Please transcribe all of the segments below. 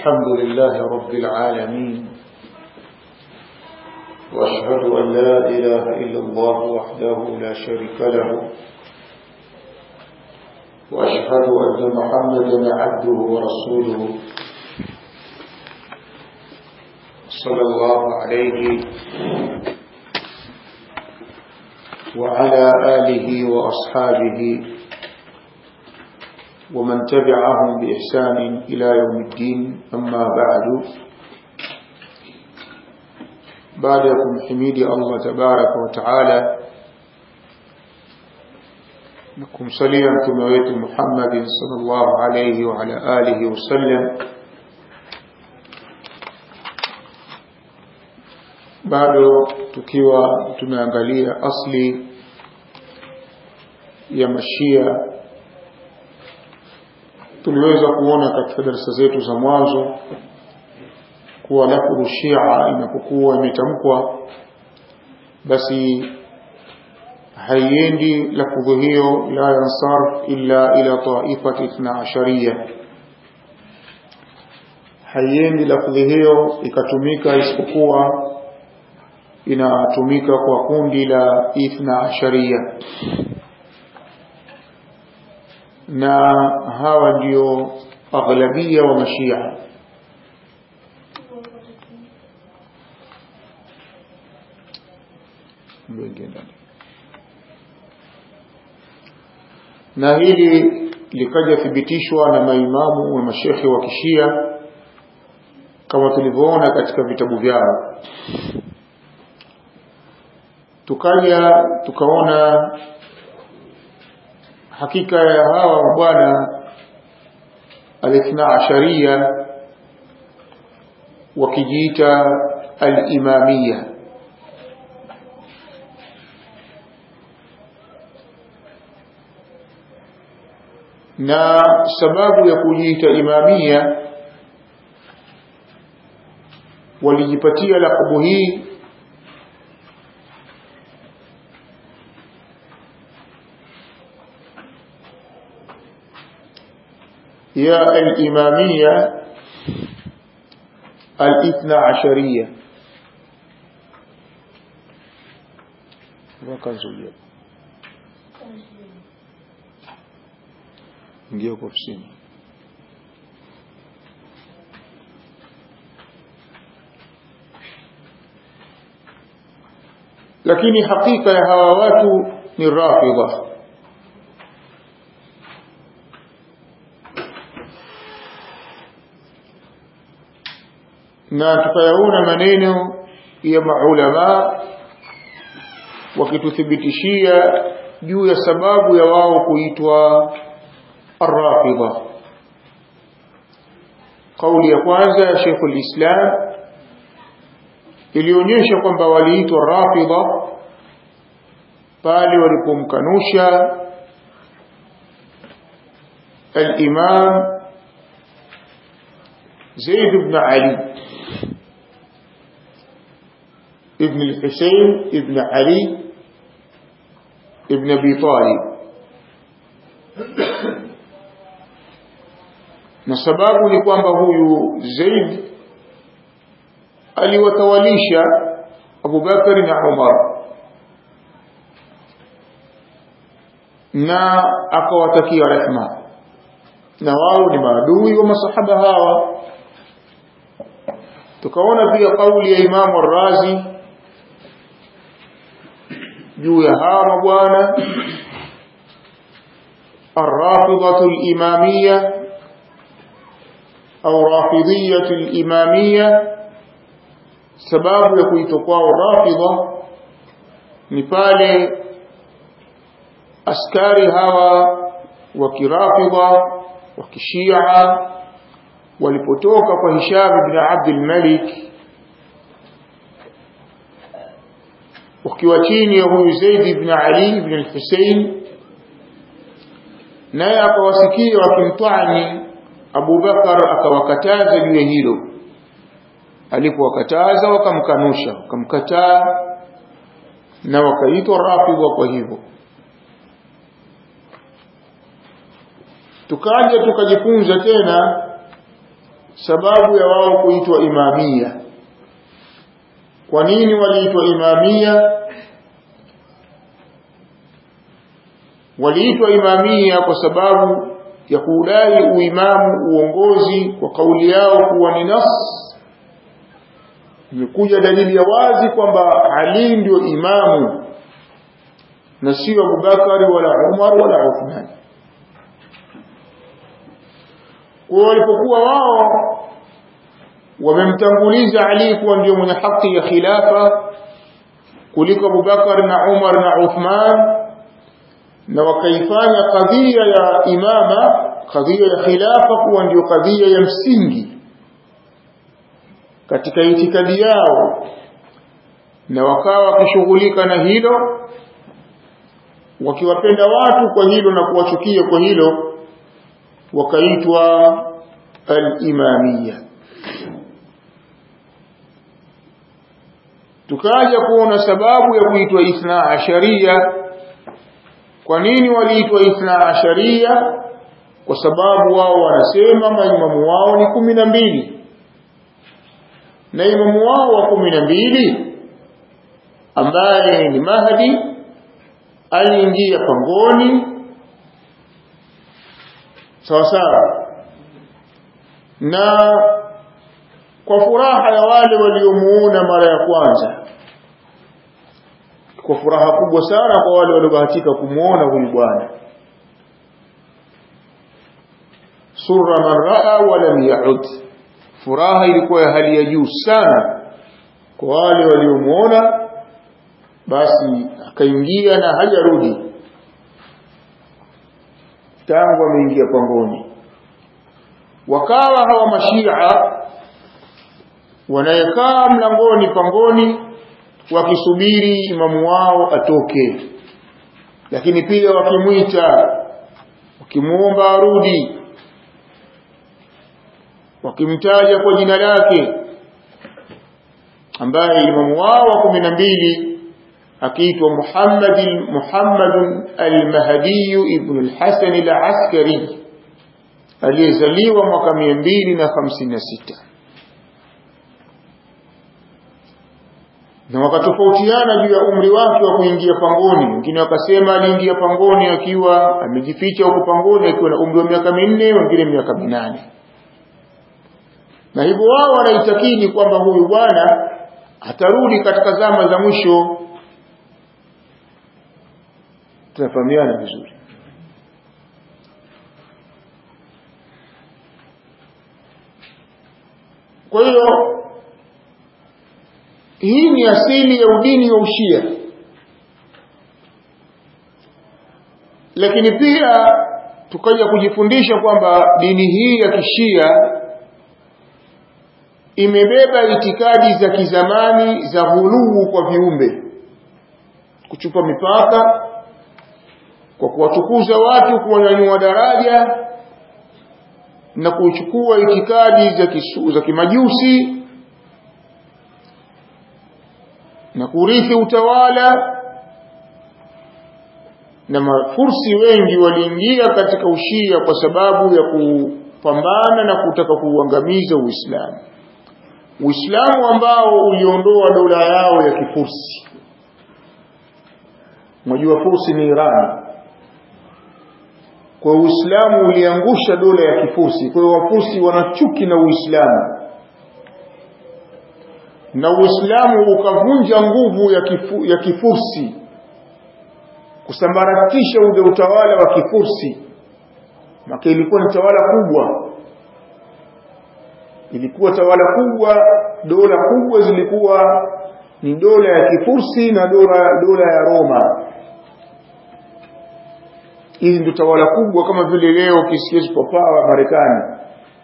الحمد لله رب العالمين وأشهد أن لا إله إلا الله وحده لا شريك له وأشهد أن محمدا عبده ورسوله صلى الله عليه وعلى آله وأصحابه ومن تبعهم بإحسان إلى يوم الدين أما بعد بعدكم حميد الله تبارك وتعالى نكم صليا كمويت محمد صلى الله عليه وعلى آله وسلم bado tukiwa tumeangalia asli ya mashia tuliweza kuona katika darasa zetu za mwanzo kuwa lafdhu shia inapokuwa imetamkwa basi haiendi lafdhu hiyo la yansarf illa ila taifati ithna ashariya haiendi lafdhi hiyo ikatumika isipokuwa inatumika kwa kundi la ithna asharia na hawa ndio aghlabia wa mashia na hili likaja thibitishwa na maimamu wa mashekhe wa kishia kama tulivyoona katika vitabu vyao tukaja tukaona hakika ya hawa bwana alithna asharia wakijiita alimamia na sababu ya kujiita imamia walijipatia lakabu hii يا الإمامية الاثنى عشرية وكنزولية ingia huko ofisini lakini hakika ya hawa watu ni rafidha na tukayaona maneno ya maulama wakituthibitishia juu ya sababu ya wao kuitwa arrafidha kauli ya kwanza ya Sheikh al-Islam ilionyesha kwamba waliitwa rafidha pale walipomkanusha al-Imam زيد بن علي ابن الحسين ابن علي ابن ابي طالب na sababu ni kwamba huyu Zaid aliwatawalisha Abu Bakari na Umar na akawatakia rehma na wao ni maadui wa masahaba hawa tukaona pia kauli ya Imamu Razi juu ya hawa mabwana الرافضة الإمامية أو رافضية الإمامية sababu ya kuitwa kwao rafidha ni pale askari hawa wa kirafidha wa kishia walipotoka kwa Hisham ibn Abdul Malik wakiwa chini ya huyu Zaid ibn Ali ibn al-Husayn naye akawasikia wakimtwani Abu Bakar akawakataza juu ya hilo alipowakataza wakamkanusha wakamkataa na wakaitwa rafidha kwa hivyo tukaja tukajifunza tena sababu ya wao kuitwa imamia kwa nini waliitwa imamia waliitwa imamia kwa sababu ya kudai uimamu uongozi kwa kauli yao kuwa ni nas imekuja dalili ya wazi kwamba Ali ndio imamu na sio Abubakari wala Umar wala Uthman kwa walipokuwa wao wamemtanguliza Ali kuwa ndio mwenye haki ya khilafa kuliko Abubakar na Umar na Uthman na wakaifanya kadhia ya imama kadhia ya khilafa kuwa ndio kadhia ya msingi katika itikadi yao na wakawa wakishughulika na hilo wakiwapenda watu kwa hilo na kuwachukia kwa hilo wakaitwa al-imamiyya tukaja kuona sababu ya kuitwa ithna asharia kwa nini waliitwa ithna asharia kwa sababu wao wanasema maimamu wao ni kumi na mbili na imamu wao wa kumi na mbili ambaye ni Mahdi aliingia pangoni sawa sawa na kwa furaha ya wale waliomuona mara ya kwanza kwa furaha kubwa sana kwa wale waliobahatika kumuona huyu bwana surra man raa wa lam yaud furaha ilikuwa ya hali ya juu sana kwa wale waliomuona basi akaingia na hajarudi tangu ameingia pangoni wakawa hawa mashia wanayekaa mlangoni pangoni wakisubiri imamu wao atoke lakini pia wakimwita wakimuomba arudi wakimtaja kwa jina lake ambaye imamu wao wa kumi na mbili akiitwa Muhammad Muhammad al-Mahdi ibn al-Hasan al-Askari aliyezaliwa mwaka 256 na wakatofautiana juu ya umri wake wa kuingia pangoni wengine wakasema aliingia pangoni akiwa amejificha huko pangoni akiwa na umri wa miaka minne wengine miaka minane na hivyo wao wanaitakidi kwamba huyu bwana atarudi katika zama za mwisho tunafahamiana vizuri kwa hiyo hii ni asili ya udini wa ushia lakini pia tukaja kujifundisha kwamba dini hii ya kishia imebeba itikadi za kizamani za ghuluu kwa viumbe kuchupa mipaka kwa kuwatukuza watu kuwanyanyua daraja na kuchukua itikadi za, kisu, za kimajusi na kurithi utawala na mafursi wengi waliingia katika ushia kwa sababu ya kupambana na kutaka kuuangamiza Uislamu Uislamu ambao uliondoa dola yao ya kifursi Mwajua fursi ni Irani kwa Uislamu uliangusha dola ya kifusi kwa hiyo wafusi wanachuki na Uislamu na Uislamu ukavunja nguvu ya, kifu, ya kifursi kusambaratisha ule utawala wa kifursi maka ilikuwa ni tawala kubwa ilikuwa tawala kubwa dola kubwa zilikuwa ni dola ya kifursi na dola dola ya Roma hizi ndio tawala kubwa kama vile leo kisikia superpower Marekani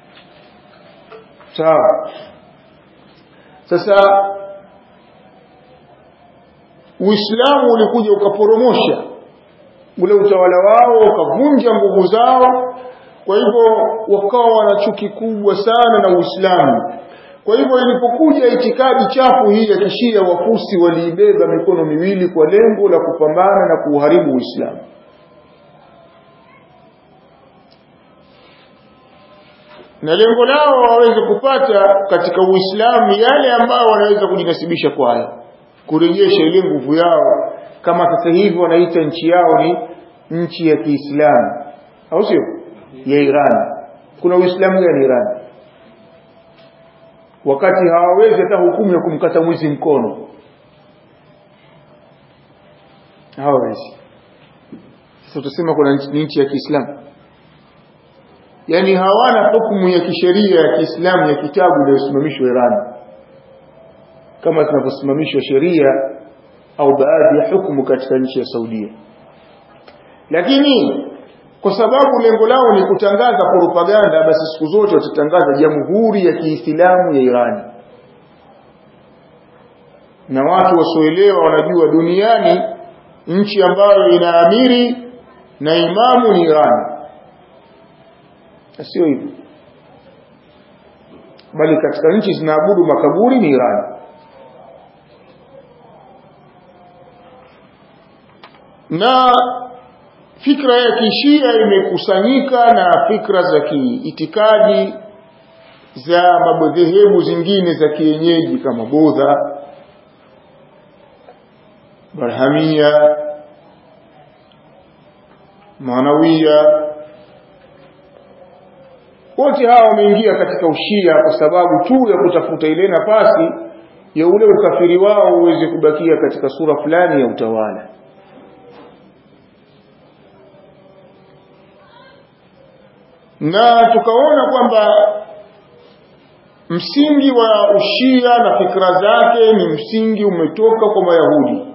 sawa sasa Uislamu ulikuja ukaporomosha ule utawala wao ukavunja nguvu zao kwa hivyo wakawa wana chuki kubwa sana na Uislamu kwa hivyo ilipokuja itikadi chafu hii ya kishia wafusi waliibeba mikono miwili kwa lengo la kupambana na kuuharibu Uislamu na lengo lao waweze kupata katika Uislamu yale ambayo wanaweza kujinasibisha kwayo kurejesha ile nguvu yao kama sasa hivi wanaita nchi yao ni nchi ya Kiislamu au sio ya Iran kuna Uislamu gani Iran wakati hawawezi hata hukumu ya kumkata mwizi mkono hawawezi sasa utasema kuna nchi, nchi ya Kiislamu yani hawana hukumu ya kisheria ya Kiislamu ya kitabu iliyosimamishwa Iran kama zinavyosimamishwa sheria au baadhi ya hukumu katika nchi ya Saudia lakini kwa sababu lengo lao ni kutangaza propaganda basi siku zote watatangaza jamhuri ya Kiislamu ya Iran na watu wasioelewa wanajua duniani nchi ambayo ina amiri na imamu ni Iran sio hivyo bali katika nchi zinaabudu makaburi ni Iran na fikra ya kishia imekusanyika na fikra za kiitikadi za madhehebu zingine za kienyeji kama Budha Barhamia Manawia wote hawa wameingia katika ushia kwa sababu tu ya kutafuta ile nafasi ya ule ukafiri wao uweze kubakia katika sura fulani ya utawala na tukaona kwamba msingi wa ushia na fikra zake ni msingi umetoka kwa mayahudi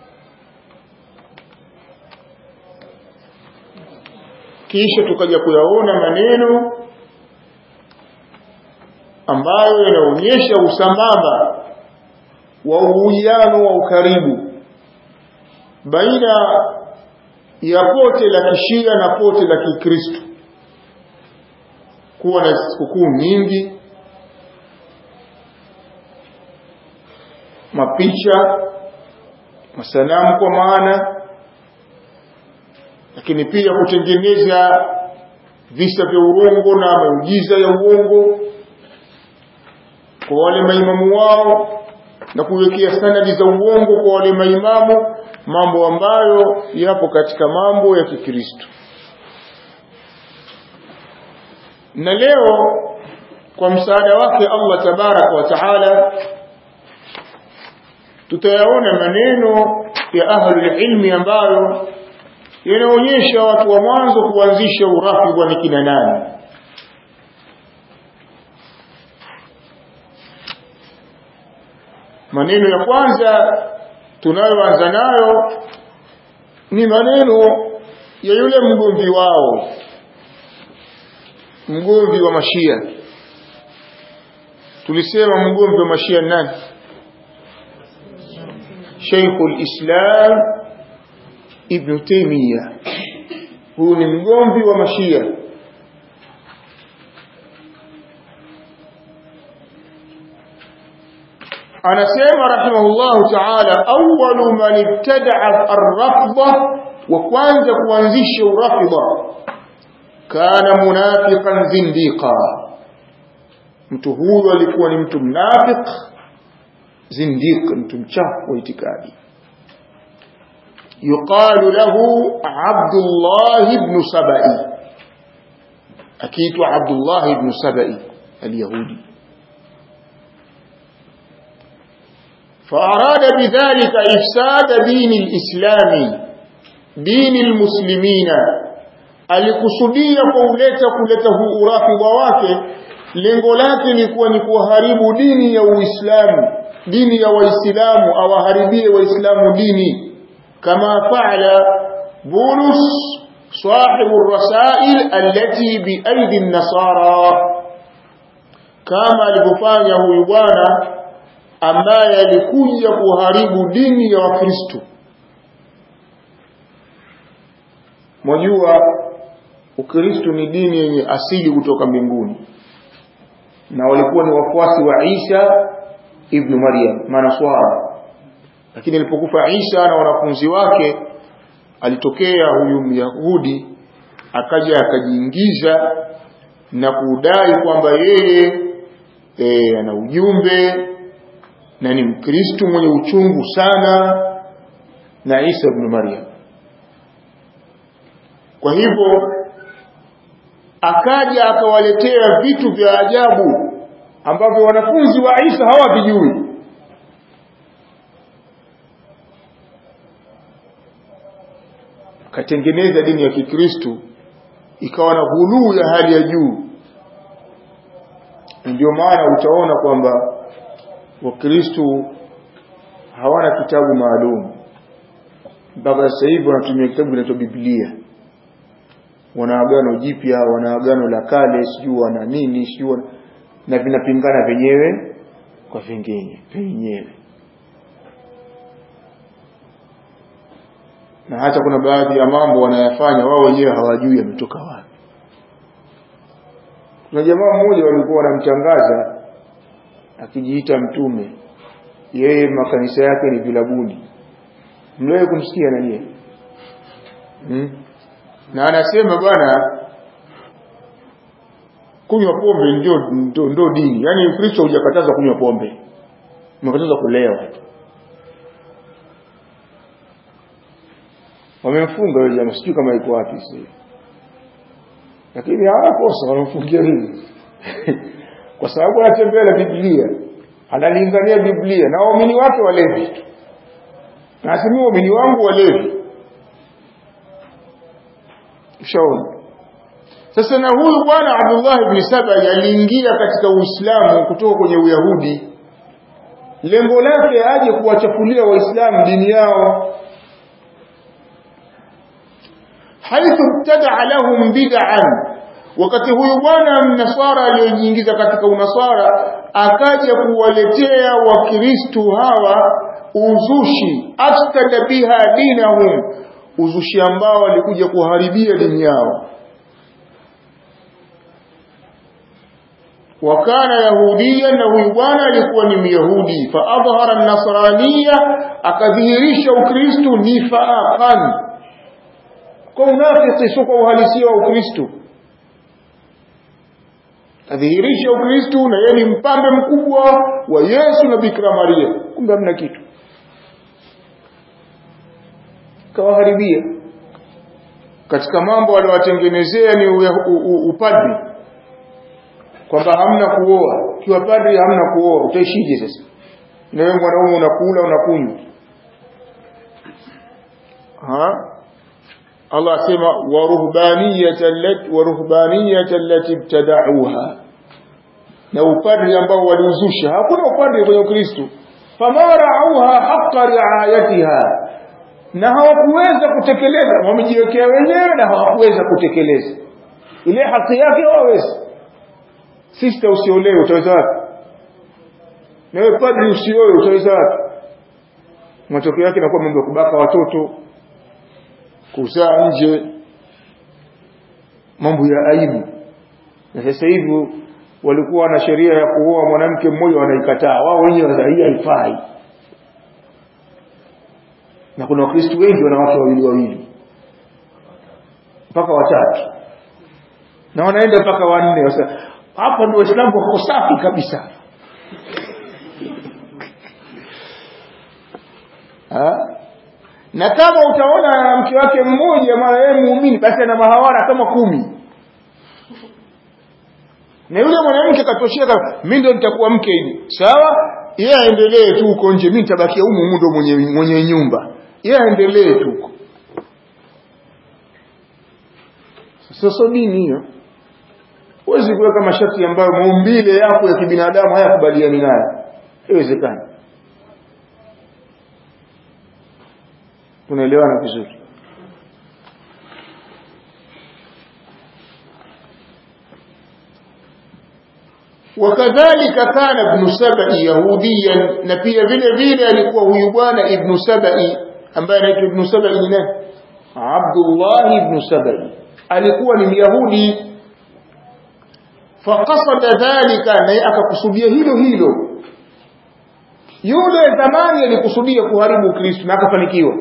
kisha tukaja kuyaona maneno ambayo yanaonyesha usambamba wa uwiano wa ukaribu baina ya pote la kishia na pote la kikristo kuwa na sikukuu nyingi mapicha masanamu kwa maana lakini pia kutengeneza visa vya uongo na maujiza ya uongo kwa wale maimamu wao na kuwekea sanadi za uongo kwa wale maimamu mambo ambayo yapo katika mambo ya Kikristo na leo kwa msaada wake Allah tabaraka wa taala tutayaona maneno ya ahlul ilmi ambayo yanaonyesha watu wa mwanzo kuanzisha urafidha ni kina nani maneno ya kwanza tunayoanza nayo ni maneno ya yule mgomvi wao mgomvi wa mashia tulisema mgomvi wa mashia nani Sheikhul Islam Ibn Taymiyyah huyu ni mgomvi wa mashia anasema rahimahullahu ta'ala awwalu man ibtada'a ar-rafda wa kwanza kuanzisha urafida kana munafiqan zindiqa mtu huyo alikuwa ni mtu mnafiq zindiq mtu mchafu wa itikadi yuqalu lahu Abdullah ibn Sabai akiitwa Abdullah ibn Sabai al-Yahudi فأراد بذلك إفساد دين الإسلام دين المسلمين alikusudia kwa uleta kuleta huu urafidha wake lengo lake likuwa ni kuharibu dini ya Uislamu dini ya Waislamu awaharibie Waislamu dini kama faala Bulus sahibu rasail allati biaidi nasara kama alivyofanya huyu bwana ambaye alikuja kuharibu dini ya Wakristo mwajua Ukristo ni dini yenye asili kutoka mbinguni na walikuwa ni wafuasi wa Isa ibn Maryam manaswara lakini alipokufa Isa na wanafunzi wake alitokea huyu Myahudi akaja akajiingiza na kudai kwamba yeye e, ana ujumbe na ni mkristu mwenye uchungu sana na Isa ibn Maryam kwa hivyo akaja akawaletea vitu vya ajabu ambavyo wanafunzi wa Isa hawavijui akatengeneza dini ya Kikristo ikawa na ghuluu ya hali ya juu ndio maana utaona kwamba wakristo hawana kitabu maalum mpaka sasa hivi wanatumia kitabu kinaitwa Biblia wana agano jipya wana agano la kale sijui wana nini sijui wana... na vinapingana venyewe kwa vingine venyewe na hata kuna baadhi ya mambo wanayafanya wao wenyewe hawajui yametoka wapi kuna jamaa mmoja walikuwa wanamtangaza akijiita mtume yeye makanisa yake ni vilabuni mliwahi kumsikia na nyie hmm? na anasema bwana kunywa pombe ndio ndio, ndio dini yaani ukristo hujakataza kunywa pombe umekataza kulewa wamemfunga yule jamaa sijui kama iko wapi sasa lakini hawakosa wanamfungia nini kwa sababu anatembea na Biblia analingania Biblia na waumini wake walevi nasema waumini wangu walevi ushaona sasa na huyu bwana Abdullah ibn Sabai aliingia katika Uislamu kutoka kwenye Uyahudi lengo lake aje kuwachafulia waislamu dini yao haithu ibtadaa lahum bid'an wakati huyu bwana mnasara aliyojiingiza katika unasara akaja kuwaletea wakristu hawa uzushi afsada biha dinahum uzushi ambao walikuja kuharibia dini yao wakana yahudia na huyu bwana alikuwa ni myahudi faadhhara nasraniya akadhihirisha ukristu nifaqan kwa unafiki sio kwa uhalisia wa ukristu adhihirisha ukristu na yeye ni mpambe mkubwa wa Yesu na Bikira Maria kumbe hamna kitu kawaharibia katika mambo aliyowatengenezea ni upadri kwamba hamna kuoa kiwa padri hamna kuoa utaishije sasa na wewe mwanaume unakula unakunywa ha Allah asema waruhbaniyata allati waruhbaniyata allati ibtada'uha na upadri ambao waliuzusha hakuna upadri kwenye Ukristo famarauha haqqa riayatiha na hawakuweza kutekeleza wamejiwekea wenyewe na hawakuweza kutekeleza ile haki yake hawawezi sister usiolewe utaweza wapi na wewe padri usioe utaweza wapi matokeo yake inakuwa mambo ya kubaka watoto kuzaa nje mambo ya aibu na sasa hivi walikuwa na sheria ya kuoa mwanamke mmoja wanaikataa wao wenyewe hii haifai na kuna wakristo wengi wana wake wawili wawili mpaka watatu na wanaenda mpaka wanne hapa ndio waislamu wako safi kabisa ha? na kama utaona na mke wake mmoja mara yeye muumini basi ana mahawara kama kumi na yule mwanamke katosheka mimi ndo nitakuwa mke hivi sawa yeye aendelee tu huko nje mimi nitabakia humu humu ndo mwenye, mwenye nyumba yeye aendelee tu huko sasa dini hiyo huwezi kuweka masharti ambayo maumbile yako ya kibinadamu hayakubaliani nayo haiwezekani tunaelewana vizuri wakadhalika kana ibn sabai yahudiyan na pia vile vile alikuwa huyu bwana ibn sabai ambaye anaitwa ibn sabai ni nani abdullah ibn sabai alikuwa ni myahudi faqasada dhalika naye akakusudia hilo hilo yule zamani alikusudia kuharibu ukristo na akafanikiwa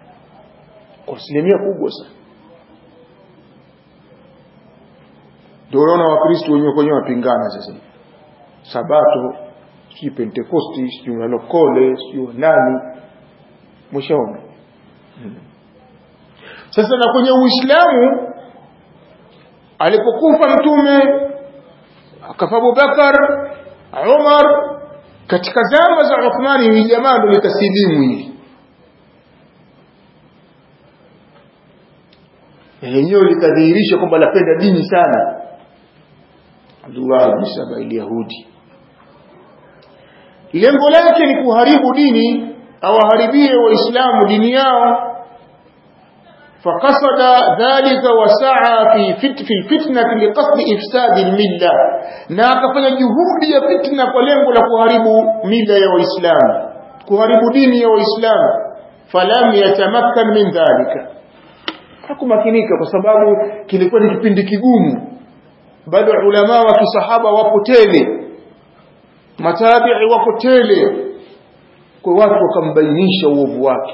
kwa asilimia kubwa sana ndio unaona wakristo wenyewe kwenyewe wapingana sasa sabato sijui pentekosti sijui walokole sijui nani mwishaona hmm. sasa na kwenye uislamu alipokufa mtume akafa abubakar umar katika zama za uthmani hii jamaa ndo likasilimu hili lenyewe likadhihirisha kwamba lapenda dini sana abdullah bni saba ilyahudi lengo lake ni kuharibu dini awaharibie waislamu dini yao فقصد ذلك وسعى في فت في الفتنة لقصد إفساد الملة na akafanya juhudi ya fitna kwa lengo la kuharibu mila ya waislamu kuharibu dini ya waislamu falam yatamakkan min dhalika hakumakinika kwa sababu kilikuwa ni kipindi kigumu bado ulama wa kisahaba wapo tele matabi'i wako tele kwa watu wakambainisha uovu wake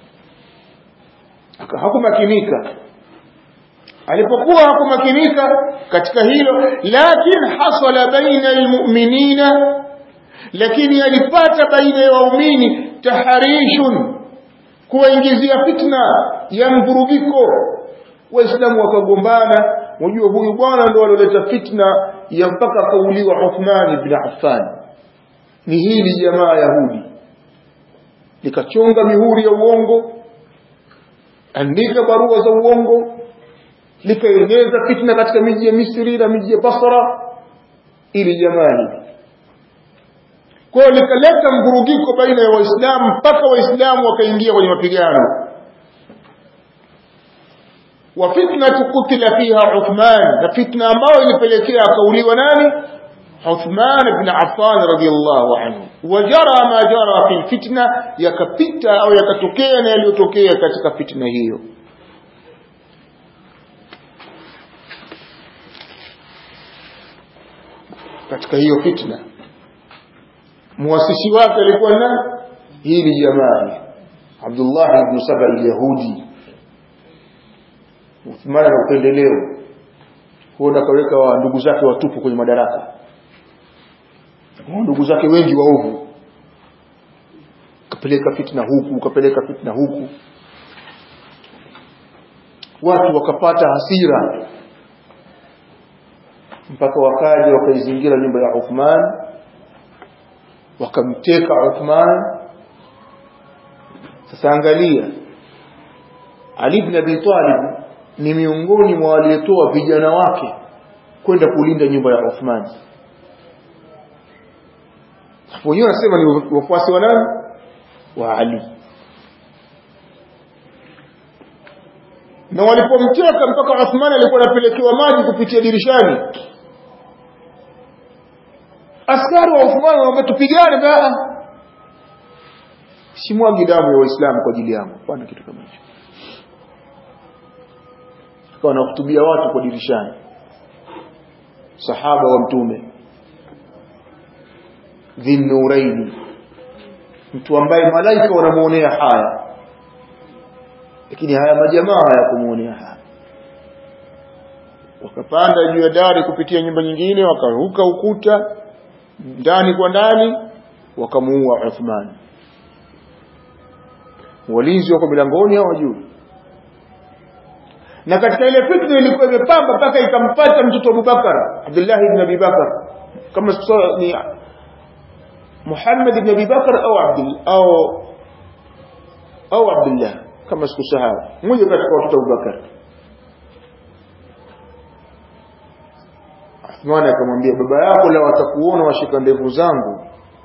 hakumakinika alipokuwa hakumakinika katika hilo lakin hasala baina almu'minina lakini alipata baina ya waumini taharishun kuwaingizia fitna ya mvurugiko waislamu wakagombana wajua huyu bwana ndo alioleta fitna ya mpaka akauliwa Uthman ibn Affan ni hili jamaa Yahudi likachonga mihuri ya uongo andika barua za uongo likaeneza fitna katika miji ya Misri na miji ya Basra ili jamaa hili kwa hiyo likaleta mvurugiko baina ya waislamu mpaka waislamu wakaingia kwenye mapigano wa fitnatu kutila fiha Uthman na fitna ambayo ilipelekea akauliwa nani Uthman ibn Affan radiyallahu anhu wajara ma jara fi fitna yakapita au yakatokea na yaliyotokea katika fitna hiyo katika hiyo fitna muasisi wake alikuwa nani hili jamaa Abdullah ibn Saba al-Yahudi Uthman na upendeleo huenda kaweka wa ndugu zake watupu kwenye madaraka ndugu zake wengi waovu kapeleka fitna huku kapeleka fitna huku watu wakapata hasira mpaka wakaja wakaizingira nyumba ya Uthman wakamteka Uthman sasa angalia Ali ibn Abi Talib ni miongoni mwa waliotoa vijana wake kwenda kulinda nyumba ya Uthman wenyewe wanasema ni wafuasi wa nani wa Ali na walipomteka mpaka Uthman alikuwa anapelekewa maji kupitia dirishani askari wa Uthman wanamwambia tupigane baa simwagi damu ya waislamu kwa ajili yangu hapana kitu kama hicho akawa anahutubia watu kwa dirishani sahaba wa mtume dhinnuraini mtu ambaye malaika wanamuonea haya lakini haya majamaa hayakumuonea haya wakapanda juu ya dari kupitia nyumba nyingine wakaruka ukuta ndani kwa ndani wakamuua Uthman walinzi wako milangoni hawajui na katika ile fitna ilikuwa imepamba mpaka ikampata mtoto Abubakar Abdullah ibn Abi Bakar kama ni Muhammad ibn Abi Bakar au Abdul au au Abdullah kama sikusahau mmoja katika watoto wa Abubakar Uthman akamwambia baba yako la watakuona washika ndevu zangu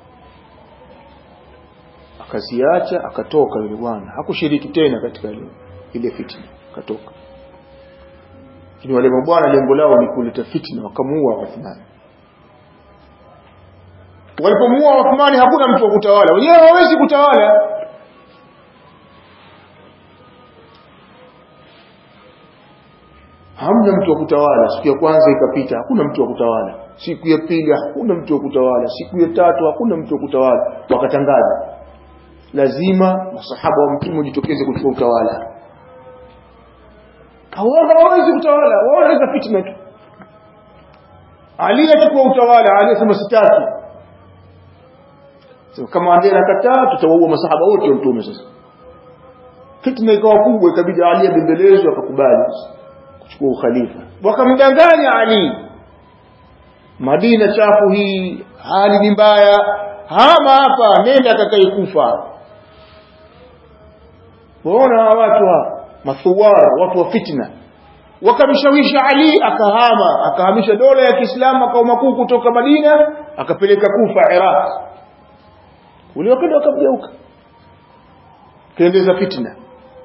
akaziacha akatoka yule bwana hakushiriki tena katika ile ile fitna akatoka lakini wale mabwana lengo lao ni kuleta fitna wakamuua Uthman walipomuua Uthman hakuna mtu wa kutawala wenyewe hawezi kutawala hamna mtu wa kutawala siku ya kwanza ikapita hakuna mtu wa kutawala siku ya pili hakuna mtu wa kutawala siku ya tatu hakuna mtu wa kutawala wakatangaza lazima masahaba wa mtume wajitokeze kuchukua utawala hawawezi kutawala wao wanaweza fitna tu Ali achukua utawala Ali asema sitaki so, kama Ali anakataa tutawaua masahaba wote wa mtume sasa fitna ikawa kubwa ikabidi Ali abembelezwe akakubali kuchukua ukhalifa wakamdanganya Ali Madina chafu hii hali ni mbaya hama hapa nenda akakae kufa waona watu wa mathuwar watu wa fitna wakamshawisha Ali akahama akahamisha dola ya Kiislamu makao makuu kutoka Madina akapeleka Kufa Iraq ule wakati wakamgeuka kaendeza fitna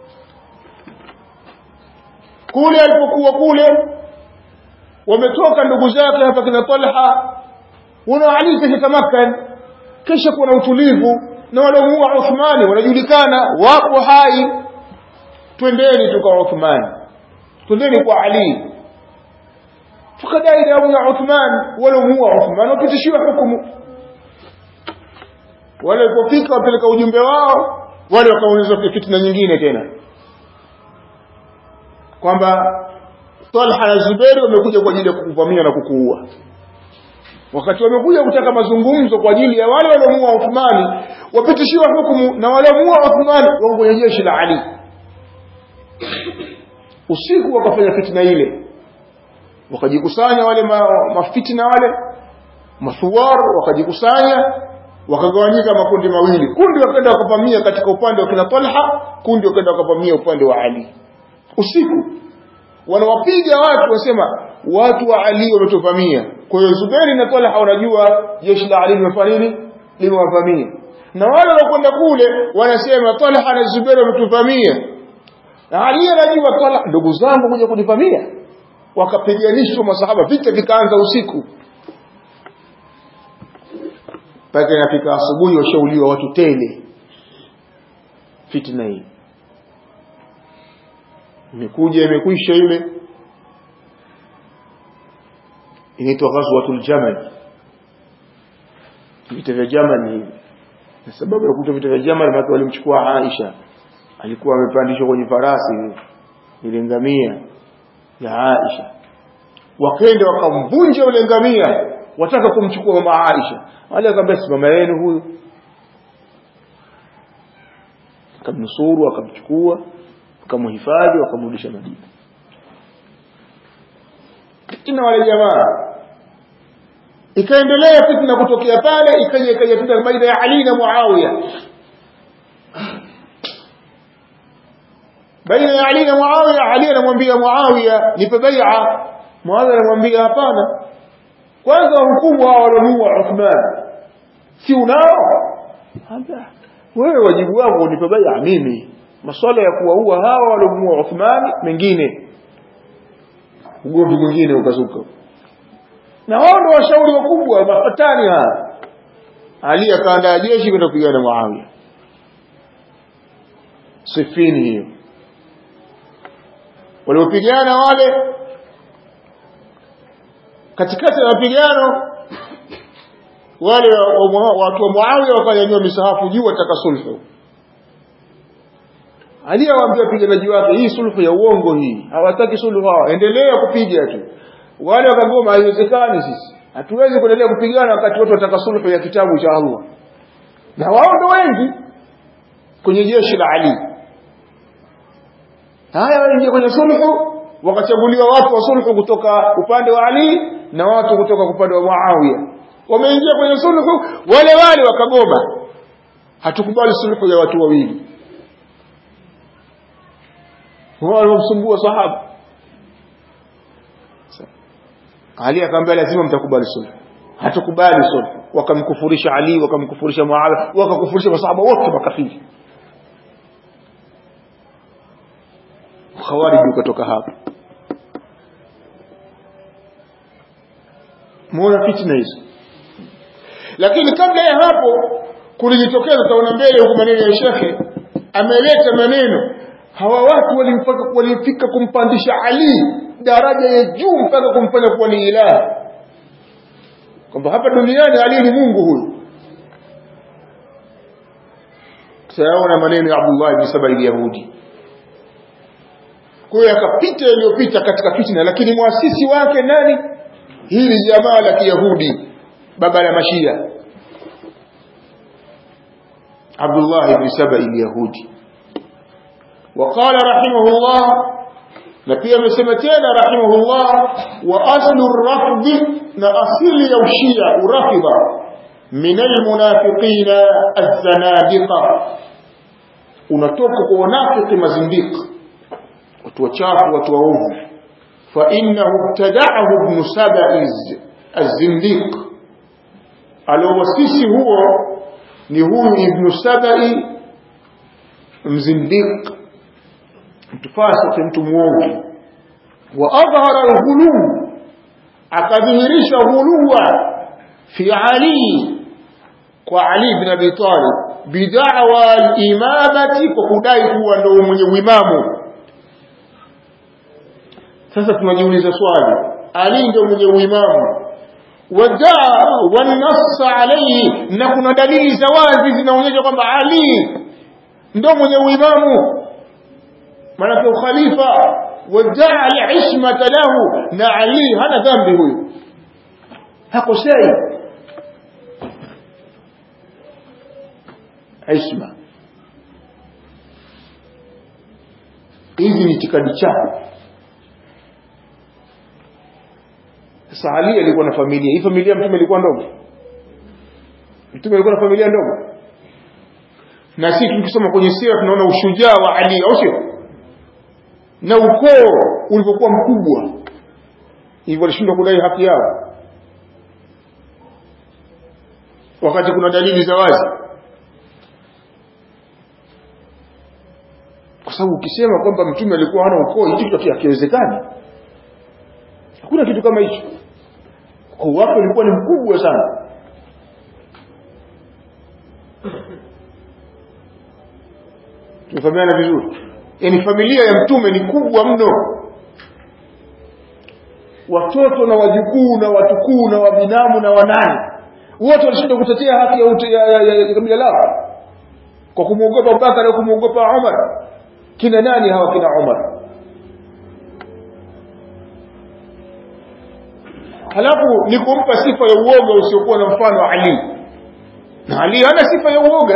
kule alipokuwa kule wametoka ndugu zake hapa kina Talha wana Ali kisha Makka kisha kuna utulivu na waliomuua Uthmani wanajulikana wapo hai twendeni tuka Uthmani twendeni kwa Ali tukadai damu ya Uthman waliomuua Uthman wapitishiwa hukumu wale walipofika wapeleka ujumbe wao wale wakaulizwa fitna nyingine tena kwamba Talha na Zuberi wamekuja kwa ajili ya kukuvamia na kukuua wakati wamekuja kutaka mazungumzo kwa ajili ya wale waliomuua Uthmani wapitishiwa hukumu na waliomuua Uthmani wako kwenye jeshi la Ali usiku wakafanya fitna ile wakajikusanya wale ma, mafitna wale mathuwar wakajikusanya wakagawanyika makundi mawili kundi wakaenda wakavamia katika upande wa kina Talha kundi wakaenda wakavamia upande wa Ali usiku wanawapiga watu wasema watu wa Ali wametuvamia kwa hiyo Zuberi na Talha wanajua jeshi la Ali limefanya nini limewavamia na wale wanakwenda kule wanasema Talha na Zuberi wametuvamia na Ali anajua Talha ndugu zangu kuja kunivamia wakapiganishwa masahaba vita vikaanza usiku mpaka inafika asubuhi washauliwa watu tele fitna hii imekuja imekwisha ile inaitwa ghazwatul jamal vita vya jamal hivi na sababu ya kuta vita vya jamal maana walimchukua Aisha alikuwa amepandishwa kwenye farasi ile ngamia ya Aisha wakenda wakamvunja ule ngamia wataka kumchukua mama Aisha wale akamwambia si mama yenu huyu akamnusuru akamchukua akamhifadhi wakamrudisha Madina fitna wale jamaa ikaendelea fitna kutokea pale ikaja ikaja fitna baina ya Ali na Muawiya baina ya Ali na Muawiya Ali anamwambia Muawiya nipe bai'a Muawiya anamwambia hapana kwanza hukumu hao waliomuua Uthman si unao wewe wajibu wako unipe bai'a mimi masuala ya kuwaua hawa waliomuua Uthman mengine ugomvi mwingine ukazuka na wao ndio washauri wakubwa mafatani haya Ali akaandaa jeshi kwenda kupigana na Muawiya sifini hiyo waliopigana wale katikati ya mapigano wale watu wa Muawiya wakanyanyua misahafu juu wataka sulhu Ali awaambia wapiganaji wake hii sulhu ya uongo hii hawataki sulhu hawa endelea kupiga tu wale wakagoma haiwezekani sisi hatuwezi kuendelea kupigana wakati watu wataka sulhu ya kitabu cha Allah na wao ndo wengi kwenye jeshi la Ali haya waingia kwenye sulhu wakachaguliwa watu wa sulhu kutoka upande wa Ali na watu kutoka upande wa Muawiya wameingia kwenye sulhu wale wale wakagoma hatukubali sulhu ya watu wawili wamsumbua sahaba Ali akamwambia lazima mtakubali sulhu hatukubali sulhu wakamkufurisha Ali wakamkufurisha Muawiya wakakufurisha masahaba wote makafiri khawarij ukatoka hapo muona fitna hizo lakini kabla ya hapo kulijitokeza taona mbele huko maneno ya shekhe ameleta maneno hawa watu walimfika walifika kumpandisha Ali daraja ya juu mpaka kumfanya kuwa ni ilaha kwamba hapa duniani Ali ni Mungu huyu sayaona maneno ya Abdullah ibn Saba al-Yahudi kwa hiyo akapita yaliyopita katika fitna lakini mwasisi wake nani hili jamaa la kiyahudi baba la mashia Abdullah ibn Saba al-Yahudi وقال رحمه الله na pia amesema tena rahimahullah wa aslu rafd na asili ya ushia urafidha min almunafiqina az-zanadiqa unatoka kwa wanafiki mazindiki watu wachafu watu waovu fa innahu ibtada'ahu ibn saba'iz az-zindiq alowasisi huo ni huyu ibn saba'i mzindiq mtu fasiki mtu muovu wa adhhara al-ghulu akadhihirisha ghuluwa fi ali kwa ali ibn abi talib bid'awa al-imamati kwa kudai kuwa ndio mwenye uimamu sasa tunajiuliza swali ali ndio mwenye uimamu wadaa wanassa alayhi na kuna dalili za wazi zinaonyesha kwamba ali ndio mwenye uimamu maanake ukhalifa wadaa al-ismata lahu na ali hana dhambi huyu hakosei isma hizi ni itikadi chao sasa Ali alikuwa na familia hii familia mtume ilikuwa ndogo mtume alikuwa na familia ndogo na sisi tukisoma kwenye sira tunaona ushujaa wa Ali au sio na ukoo ulivyokuwa mkubwa hivyo walishindwa kudai haki yao wakati kuna dalili za wazi kwa sababu ukisema kwamba mtume alikuwa hana ukoo hicho kitu hakiwezekani hakuna kitu kama hicho ukoo wake ulikuwa ni mkubwa sana tumefahamiana vizuri yaani familia ya mtume ni kubwa mno watoto na wajukuu na watukuu na wabinamu na wanani wote walishinda kutetea haki ya, ute, ya, ya, ya, ya kabila lao kwa kumwogopa Abubakar au kumwogopa Umar kina nani hawa kina Umar halafu ni kumpa sifa ya uoga usiokuwa na mfano Ali na Ali hana sifa ya uoga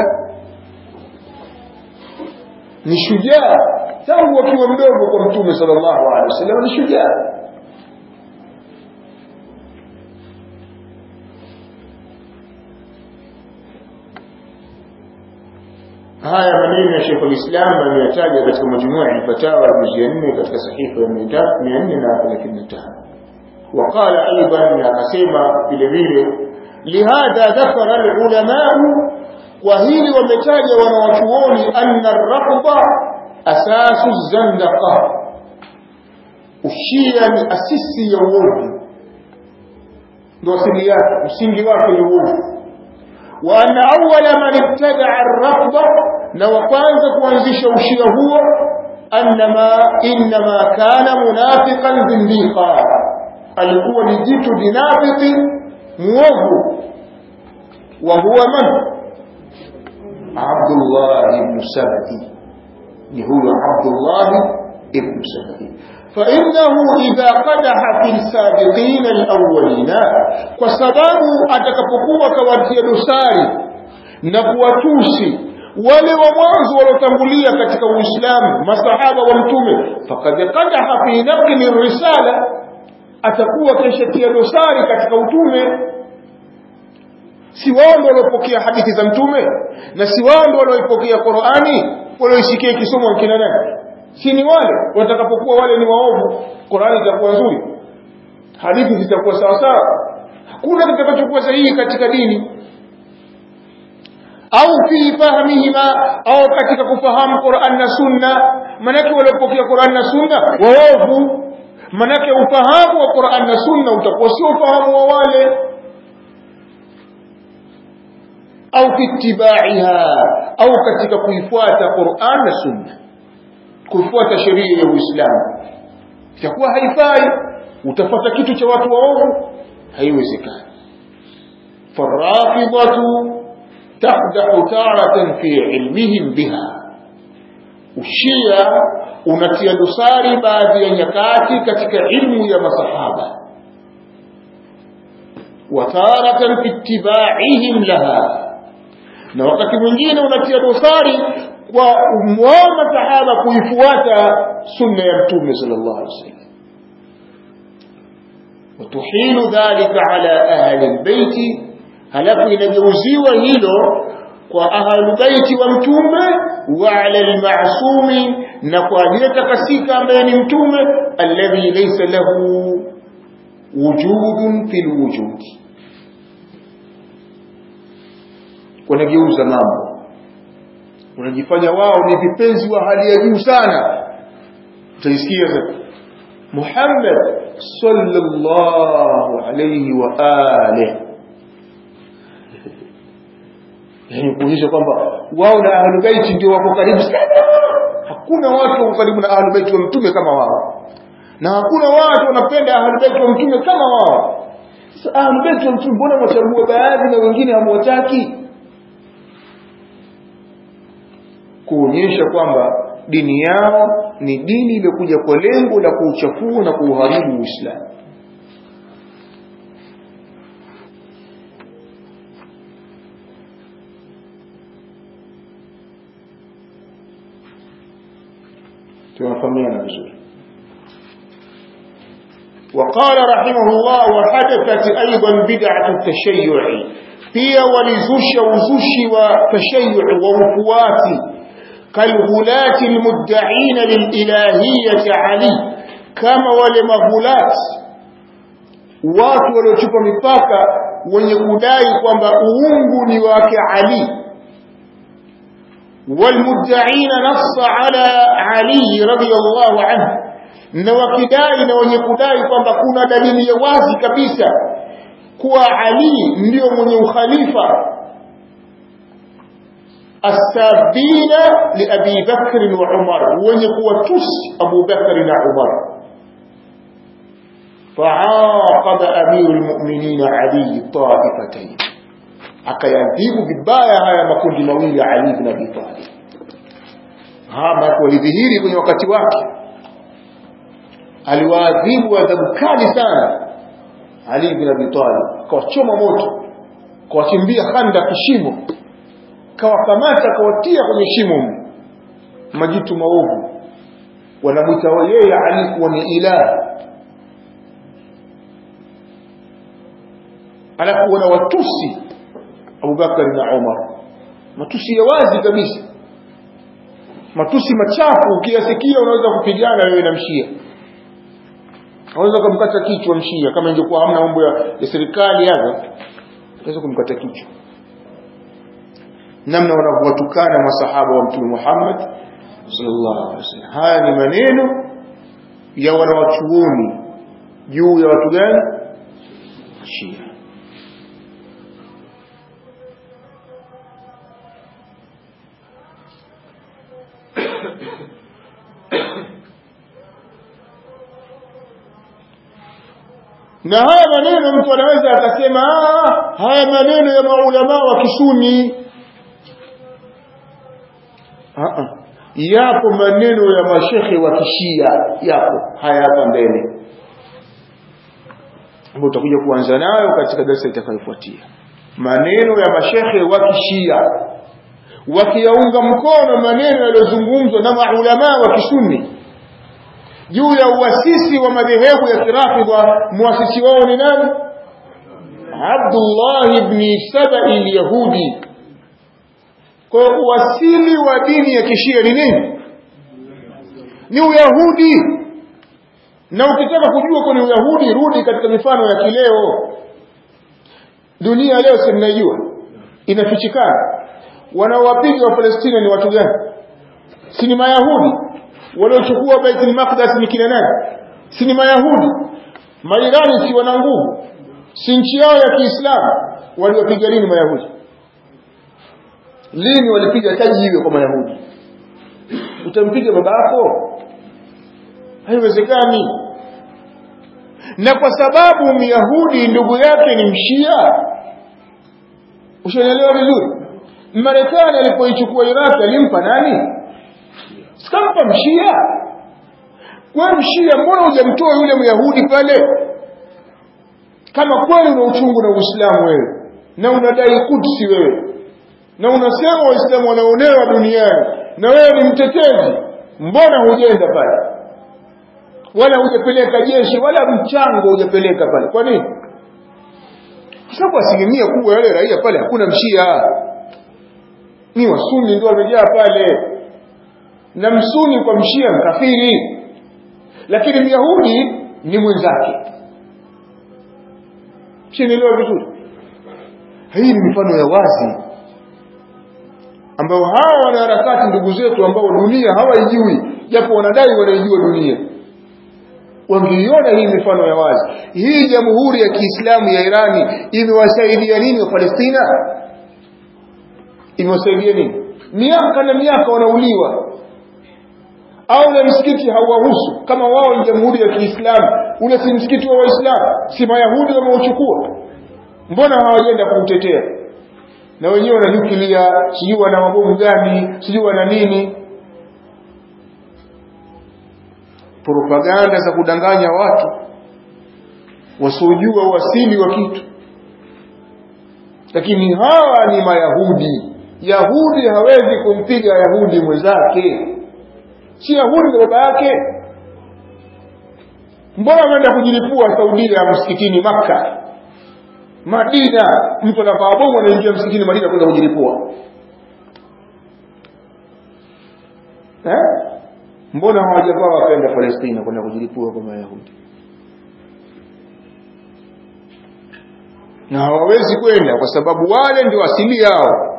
ni shujaa tangu akiwa mdogo kwa mtume sallallahu alaihi wasallam ni shujaa haya maneno ya Sheikh al-Islam ameyataja katika majumua ya fatawa juzu ya 4 katika sahifa ya 435 وقال ايضا akasema vile vile lihadha dhakara al-ulama wa hili wametaja wanawachuoni anna ar-rafda asasu zandaqa ushia ni asisi ya uovu ndio asili yake msingi wake ni uovu وأن أول من ابتدع الرفض نوقانز كوانزش وشيه هو أنما إنما كان منافقا زنديقا alikuwa ni jitu dinafiki muovu wa huwa man Abdullah ibn Sabai ni huyo Abdullah ibn Sabai فإنه إذا قدح في السابقين الأولين وسباب atakapokuwa kawatia dosari na kuwatusi wale wa mwanzo waliotangulia katika Uislamu masahaba wa mtume faqad qadaha fi naqli risala atakuwa keshatia dosari katika utume si wao ndio waliopokea hadithi za mtume na si wao ndio walioipokea Qur'ani walioisikia ikisomwa kina nani si ni wale watakapokuwa wale ni waovu Qur'ani itakuwa nzuri hadithi zitakuwa sawa sawa hakuna kitakachokuwa sahihi katika dini au fi fahmihima au katika kufahamu Qur'an na Sunna manake waliopokea Qur'an na Sunna waovu manake ufahamu wa Qur'an na Sunna utakuwa sio ufahamu wa wale au kitibaiha au katika kuifuata Qur'an na Sunna kufuata sheria ya Uislamu itakuwa haifai utafuata kitu cha watu waovu haiwezekani farafidatu تقدح تارة في علمهم بها ushia unatia dosari baadhi ya nyakati katika ilmu ya masahaba وتارة في اتباعهم لها na wakati mwingine unatia dosari kwa wao masahaba kuifuata sunna ya mtume sallallahu alaihi wasallam وتحيل ذلك على أهل البيت halafu inageuziwa hilo kwa ahlu baiti wa mtume wa ala almasumi na kwa aliyetakasika ambaye ni mtume alladhi laysa lahu wujudun fil wujudi wanageuza mambo wanajifanya wao ni vipenzi wa hali ya juu sana utaisikia sasa Muhammad sallallahu alayhi wa alihi yani kuonyesha kwamba wao na ahlul bait ndio wako karibu sana hakuna watu wako karibu na ahlul bait wa mtume kama wao na hakuna watu wanapenda ahlul bait wa mtume kama wao sasa ahlul bait wa mtume mbona mwachagua baadhi na wengine hamwataki kuonyesha kwamba dini yao ni dini iliyokuja kwa lengo la kuuchafua na kuuharibu Uislamu tunafahamiana vizuri وقال رحمه الله وحدثت أيضا بدعة التشيع pia walizusha uzushi wa tashayyu wa ufuati kalghulati almuddaina lililahiyati ali kama wale maghulat watu waliochupa mipaka wenye kudai kwamba uungu ni wake ali والمدعين نص على علي رضي الله عنه na wakidai na wenye kudai kwamba kuna dalili ya wazi kabisa kuwa Ali ndio mwenye ukhalifa asabina li Abi Bakr wa Umar wenye kuwatusi Abu Bakr na Umar فعاقب أمير المؤمنين علي طائفتين akayadhibu vibaya haya makundi mawili ya Ali ibn Abi Talib hama walidhihiri kwenye wakati wake aliwaadhibu adhabu kali sana Ali ibn Abi Talib kawachoma moto kawachimbia handa kishimo kawakamata kawatia kwenye shimo majitu maovu wanamwita yeye Ali kuwa ni ilahi alafu wanawatusi Abubakar na Umar matusi ya wazi kabisa matusi machafu ukiyasikia unaweza kupigana wewe na mshia unaweza kumkata kichwa mshia kama ingekuwa hamna mambo ya, ya serikali hapa unaweza kumkata kichwa namna wanavyowatukana masahaba wa mtume Muhammad sallallahu alaihi wasallam haya ni maneno ya wanawachuoni juu ya watu gani shia na haya maneno mtu anaweza akasema haya maneno ya maulama wa kisuni yapo maneno ya mashekhe wa kishia yapo haya hapa mbele ambayo utakuja kuanza nayo katika darasa itakayofuatia maneno ya mashekhe wa kishia wakiyaunga mkono maneno yaliyozungumzwa na maulama wa kisuni juu ya uasisi wa madhehebu ya kirafidha muasisi wao ni nani Abdullah ibn Sabai al-Yahudi kwa uasili wa dini ya kishia ni nini ni uyahudi na ukitaka kujua kwa ni uyahudi rudi katika mifano ya kileo dunia leo si mnaijua inafichikana wanaowapiga wa Palestina ni watu gani si ni mayahudi waliochukua Baitul Maqdis ni kina nani si ni mayahudi mairani si wana nguvu si nchi yao ya Kiislamu waliwapiga lini mayahudi lini walipiga taji hiyo kwa mayahudi utampiga babako haiwezekani na kwa sababu myahudi ndugu yake ni mshia ushaelewa vizuri marekani alipoichukua iraq alimpa nani sikampa mshia we mshia mbona hujamtoa yule myahudi pale kama kweli una uchungu na uislamu wewe na unadai kudsi wewe na unasema waislamu wanaonewa duniani na wewe ni mtetezi mbona hujenda pale wala hujapeleka jeshi wala mchango hujapeleka pale kwa nini kwa sababu asilimia kubwa yale raia pale hakuna mshia ni wasuni ndio wamejaa pale na msuni kwa mshia mkafiri lakini myahudi ni mwenzake shinielewa vizuri hii ni mifano ya wazi ambao hawa wanaharakati ndugu zetu ambao dunia hawaijui japo wanadai wanaijua dunia wangeiona hii mifano ya wazi hii jamhuri ya kiislamu ya irani imewasaidia nini wa palestina imewasaidia nini miaka na miaka wanauliwa au na msikiti hauwahusu kama wao ni jamhuri ya kiislamu ule si msikiti wa waislamu si mayahudi wameuchukua mbona hawajenda kuutetea na wenyewe wana nyuklia sijui wana mabomu gani sijui wana nini propaganda za kudanganya watu wasiojua uasili wa kitu lakini hawa ni mayahudi yahudi hawezi kumpiga yahudi mwenzake si yahudi na baba yake mbona ameenda kujilipua saudia msikitini makka madina mtu anavaa bomu anaingia msikitini madina kwenda kujilipua eh? mbona hawajavaa wakaenda palestina kwenda kujilipua kwa mayahudi na hawawezi kwenda kwa sababu wale ndio asili yao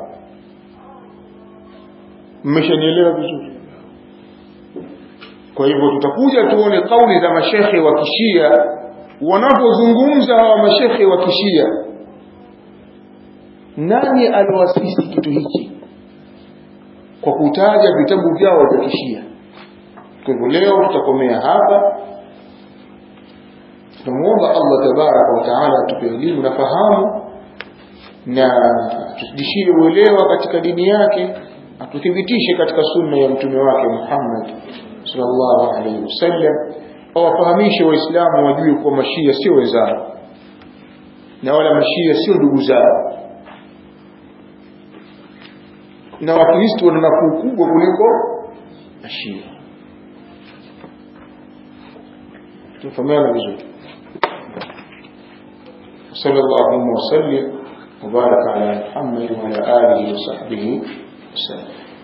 mmeshanielewa vizuri kwa hivyo tutakuja tuone kauli za mashekhe wa kishia wanapozungumza hawa mashekhe wa kishia nani aliwasisi kitu hiki kwa kutaja vitabu vyao vya kishia kwa hivyo leo tutakomea hapa tunamwomba allah tabaraka wataala atupe elimu na fahamu na tutudishie uelewa katika dini yake atuthibitishe katika sunna ya mtume wake muhammad sallallahu alaihi wasallam awafahamishe waislamu wajue kuwa mashia sio wenzao na wala mashia sio ndugu zao na wakristo wana nafuu kubwa kuliko mashia tufahamiana vizuri صلى الله وسلم وبارك على محمد وعلى آله وصحبه وسلم